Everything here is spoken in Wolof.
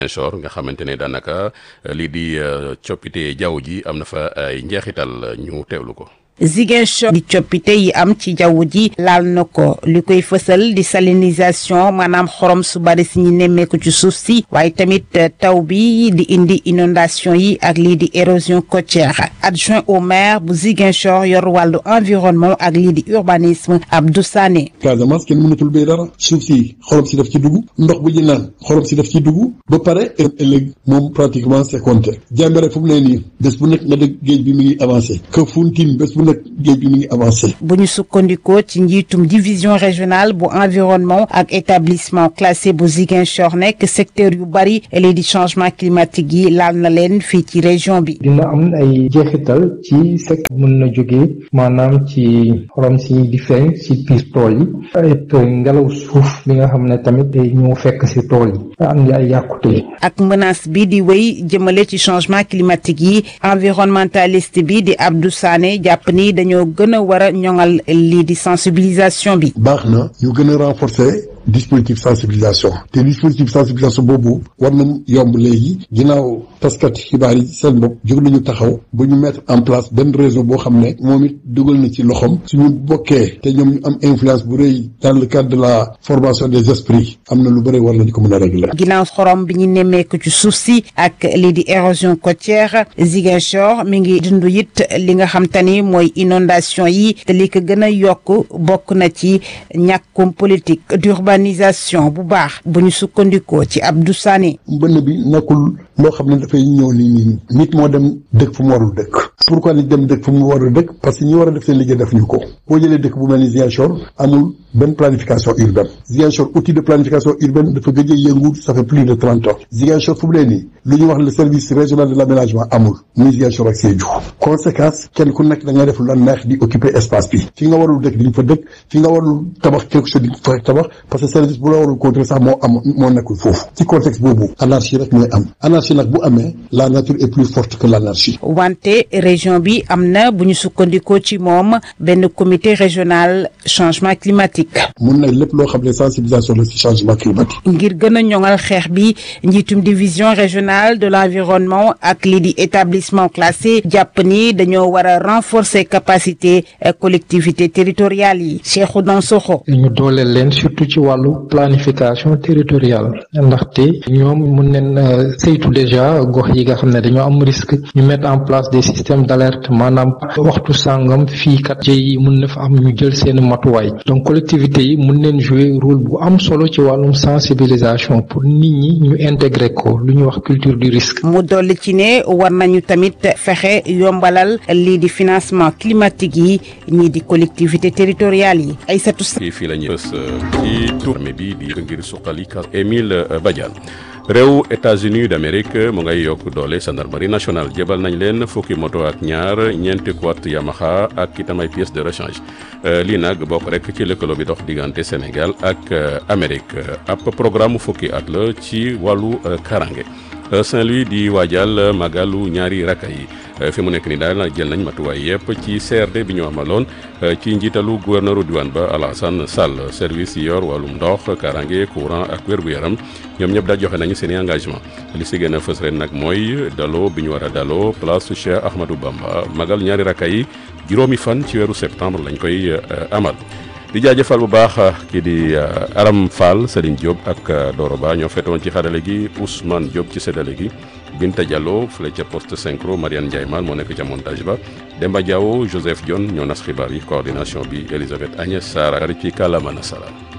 Ziguinchor nga xamante ne daanaka lii di coppite jaww ji am na fa ay njeexital ñu teewlu ko. Ziguinchor di coppite yi am ci jaww ji laal na ko li koy fësal di salinisation maanaam xorom su bari si ñu nemmeeku ci suuf si waaye tamit taw bi di indi inondation yi ak lii di érosion côtière adjoint au maire bu Ziguinchor yor wàllu environnement ak lii di urbanisme Abdou Sané. Casamance kenn mënatul béy dara suuf si xorom si daf ci dugg ndox bu ñu naan xorom si daf ci dugg ba pare ëllëg moom pratiquement c'est compté Jàmbare fu mu ne nii bés bu nekk nga dégg géej bi mi ngi avancé Kafountine bés bu nekk géej bi mi ngi avancé. bu ñu sukkandikoo ci njiitum division régionale bu environnement ak établissement classé bu Ziguinchor nekk secteur yu bari lii di changement climatique yi laal na leen fii ci région bi. dina am ay jeexital ci secteur mën na jóge maanaam ci xorom si di feeñ ci biir tool yi et ngelaw suuf bi nga xam ne tamit day ñëw fekk ci tool yi andi ay yàqute. ak menace bi di wéy jëmale ci changement climatique yi environnementaliste bi di Abdou Sané jàpp ni dañoo gën a war a ñoŋal lii di sensibilisation bi. baax na ñu gën a renforcer dispositif sensibilisation te dispositif sensibilisation boobu war nañ yomb léegi ginnaaw taskat xibaar yi seen bopp jóg nañu taxaw ba ñu mettre en place benn réseau boo xam ne moom it dugal na ci loxoom suñu bokkee te ñoom ñu am influence bu rëy dans le cadre de la formation des esprits am na lu bëri war nañu ko mën a régler. ginnaaw xorom bi ñu nemmeeku ci suuf si ak lii di érosion côtière Ziguinchor mi ngi dund it li nga xam te ni mooy inondation yi te li ko gën a yokk bokk na ci ñàkkum politique urbanisation bu baax bu ñu sukkandikoo ci Abdou Sané. mbënn bi nekkul loo xam ne dafay ñëw nii nii nit moo dem dëkk fu mu warul dëkk pourquoi nit dem dëkk fu mu warul dëkk parce que ñi war a def seen liggéey def ñu ko boo jëlee dëkk bu mel ni Ziguinchor amul benn planification urbaine Ziguinchor outil de planification urbaine dafa gëj a yëngu ça fait plus de trente ans Ziguinchor fu mu nee nii lu ñuy wax le service régional de l'aménagement amul muy Ziguinchor ak Sédhiou conséquence kenn ku nekk da ngay def lu la neex di occuper espace bi fi nga warul dëkk di nga fa dëkk fi nga warul tabax quelque chose di nga fa tabax parce que service bu la warul contrôler sax moo am moo nekkul foofu ci contexte boobu anarchie rek mooy am anarchie nag bu amee la nature est plus forte que l'anarchie wante région bi am na bu ñu sukkandikoo ci moom benn comité régional changement climatique. mun na lépp loo xam ne sensibilisation la ci changement climatique. ngir gën a ñoŋal xeex bi njiitum division régionale de l'environnement ak lii di établissement classé jàpp ni dañoo war a renforcer capacité collectivité territoriales yi Cheikhou Dansokho. ñu dooleel leen surtout ci wàllu planification territoriale ndaxte ñoom mun neen saytu déjà gox yi nga xam ne dañoo am risque ñu mettre en place des systèmes d'alerte maanaam waxtu sàngam fii kat jëy mun na fa am ñu jël seen matuwaay donc collectivités yi mun neen jouer rôle bu am solo ci wàllum sensibilisation pour nit ñi ñu intégrer ko lu ñuy wax culture du risque. mu dolli ci ne war nañu tamit fexe yombalal lii di financement climatique yi ñii di collectivité territoriales yi ay satu fii fii la ñuy fës ci tournée bi di ngir suqali Émile Badiane réew États-Unis d'Amérique mu ngay yokk doole gendarmerie nationale jébal nañ leen fukki moto ak ñaar ñeenti quad Yamaha ak itam ay pièces de rechange lii nag bokk rek ci lëkkaloo bi dox diggante Sénégal ak Amérique ab programme fukki at la ci wàllu karange Saint-Louis di waajal magalu ñaari rakka yi fi mu nekk ni daal jël nañ matuwaay yëpp ci CRD bi ñu amaloon ci njiitalu gouverneuru diwaan ba Alassane Sall service yi yor wàllum ndox karange courant ak wér-gu-yaram ñoom ñëpp daal joxe nañu seen i engagement li si gën a fës ren nag mooy daloo bi ñu war a daloo place Cheikh Ahmadou Bamba magal ñaari rakka yi juróomi fan ci weeru septembre lañ koy amal di jaajëfal bu baax kii di Aram Fall Serigne Diop ak Doro Ba ñoo fetoon ci xarale gi Ousmane Diop ci séddale gi Binta Diallo fële ca poste synchro Mariane Ndiaye Mal moo nekk ca montage ba Demba Diawo Joseph Dione ñoo nas xibaar yi coordination bi Elisabeth Agnès Sarr ci kàllaama nasaraan